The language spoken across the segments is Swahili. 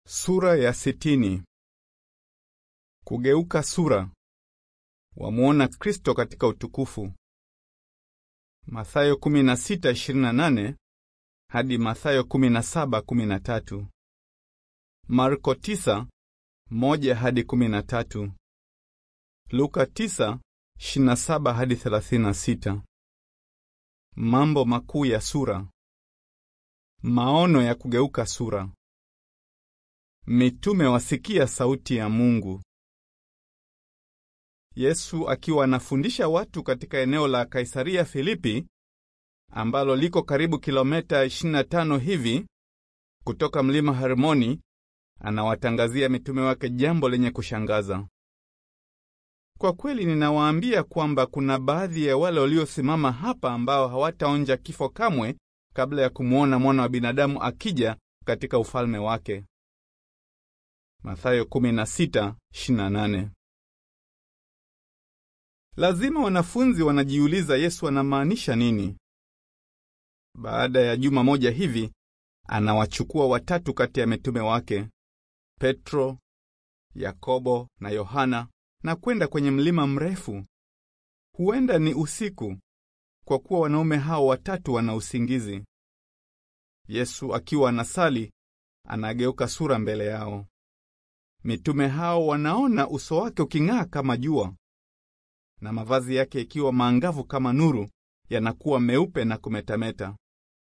Sura ya sitini. Kugeuka sura. Wamuona Kristo katika utukufu. Mathayo 16:28 hadi Mathayo 17:13. Marko 9:1 hadi 13. Luka 9:27 hadi 36. Mambo makuu ya sura. Maono ya kugeuka sura. Mitume wasikia sauti ya Mungu. Yesu akiwa anafundisha watu katika eneo la Kaisaria Filipi ambalo liko karibu kilomita 25 hivi kutoka mlima Hermoni, anawatangazia mitume wake jambo lenye kushangaza. Kwa kweli ninawaambia kwamba kuna baadhi ya wale waliosimama hapa ambao hawataonja kifo kamwe kabla ya kumwona mwana wa binadamu akija katika ufalme wake. Mathayo 16:28. Lazima wanafunzi wanajiuliza Yesu anamaanisha nini. Baada ya juma moja hivi, anawachukua watatu kati ya mitume wake, Petro, Yakobo na Yohana, na kwenda kwenye mlima mrefu. Huenda ni usiku, kwa kuwa wanaume hao watatu wana usingizi. Yesu akiwa anasali, anageuka sura mbele yao. Mitume hao wanaona uso wake uking'aa kama jua na mavazi yake ikiwa maangavu kama nuru, yanakuwa meupe na kumetameta.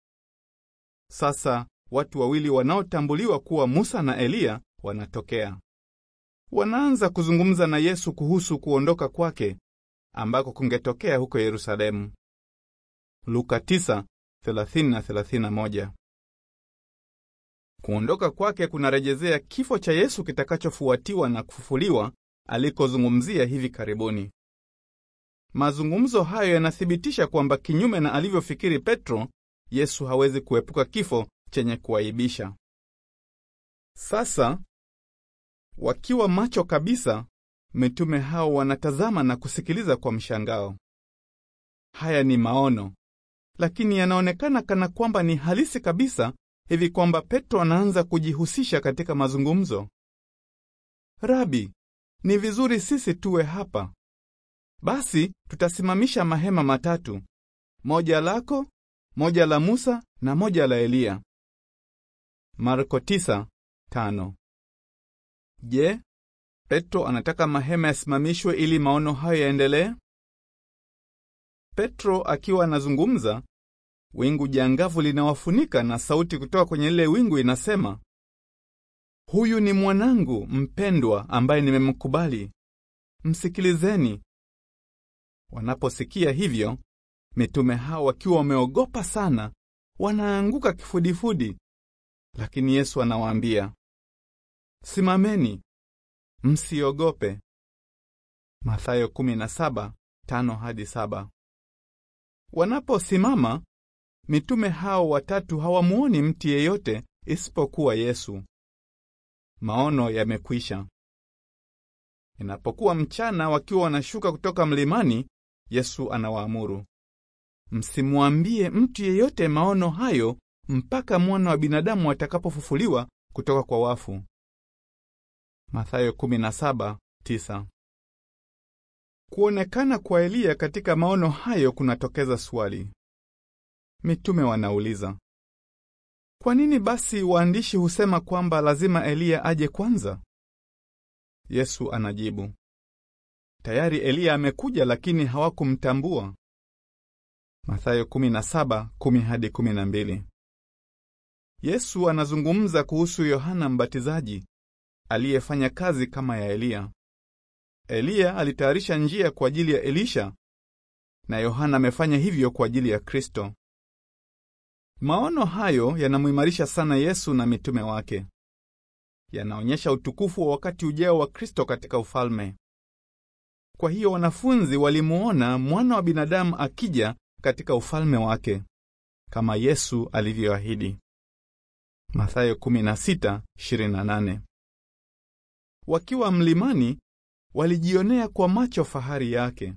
Sasa watu wawili wanaotambuliwa kuwa Musa na Eliya wanatokea. Wanaanza kuzungumza na Yesu kuhusu kuondoka kwake ambako kungetokea huko Yerusalemu. Luka 9:30 na 31. Kuondoka kwake kunarejezea kifo cha Yesu kitakachofuatiwa na kufufuliwa alikozungumzia hivi karibuni. Mazungumzo hayo yanathibitisha kwamba kinyume na alivyofikiri Petro, Yesu hawezi kuepuka kifo chenye kuaibisha. Sasa wakiwa macho kabisa, mitume hao wanatazama na kusikiliza kwa mshangao. Haya ni maono, lakini yanaonekana kana kwamba ni halisi kabisa, hivi kwamba Petro anaanza kujihusisha katika mazungumzo. Rabi, ni vizuri sisi tuwe hapa. Basi tutasimamisha mahema matatu, moja lako, moja la Musa na moja la Eliya. Marko 9:5. Je, Petro anataka mahema yasimamishwe ili maono hayo yaendelee? Petro akiwa anazungumza, wingu jangavu linawafunika na sauti kutoka kwenye lile wingu inasema, huyu ni mwanangu mpendwa ambaye nimemkubali, msikilizeni. Wanaposikia hivyo, mitume hao wakiwa wameogopa sana, wanaanguka kifudifudi. Lakini Yesu anawaambia, simameni, msiogope. Mathayo 17:5 hadi 7. Wanaposimama, mitume hao watatu hawamuoni mtu yeyote isipokuwa Yesu. Maono yamekwisha. Inapokuwa mchana, wakiwa wanashuka kutoka mlimani, Yesu anawaamuru, msimwambie mtu yeyote maono hayo mpaka mwana wa binadamu atakapofufuliwa kutoka kwa wafu. Mathayo 17:9. Kuonekana kwa Eliya katika maono hayo kunatokeza swali. Mitume wanauliza, kwa nini basi waandishi husema kwamba lazima Eliya aje kwanza? Yesu anajibu, tayari Eliya amekuja, lakini hawakumtambua. Mathayo 17:10 hadi 12. Yesu anazungumza kuhusu Yohana Mbatizaji aliyefanya kazi kama ya Eliya. Eliya alitayarisha njia kwa ajili ya Elisha na Yohana amefanya hivyo kwa ajili ya Kristo. Maono hayo yanamuimarisha sana Yesu na mitume wake. Yanaonyesha utukufu wa wakati ujao wa Kristo katika ufalme. Kwa hiyo wanafunzi walimuona mwana wa binadamu akija katika ufalme wake kama Yesu alivyoahidi. Mathayo 16:28. Wakiwa mlimani walijionea kwa macho fahari yake.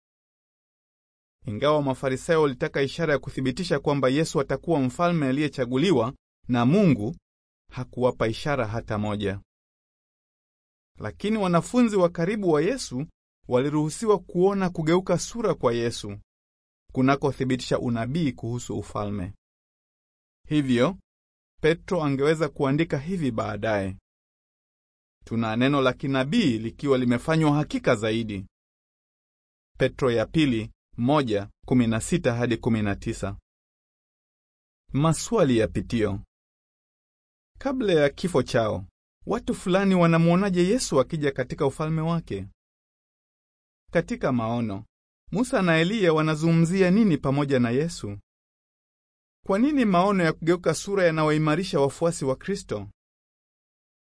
Ingawa Mafarisayo walitaka ishara ya kuthibitisha kwamba Yesu atakuwa mfalme aliyechaguliwa na Mungu, hakuwapa ishara hata moja. Lakini wanafunzi wa karibu wa Yesu waliruhusiwa kuona kugeuka sura kwa Yesu kunakothibitisha unabii kuhusu ufalme. Hivyo Petro angeweza kuandika hivi baadaye: tuna neno la kinabii likiwa limefanywa hakika zaidi. Petro ya pili moja kumi na sita hadi kumi na tisa. Maswali ya pitio. Kabla ya kifo chao, watu fulani wanamwonaje Yesu akija katika ufalme wake? Katika maono, Musa na Eliya wanazungumzia nini pamoja na Yesu? Kwa nini maono ya kugeuka sura yanayoimarisha wafuasi wa Kristo?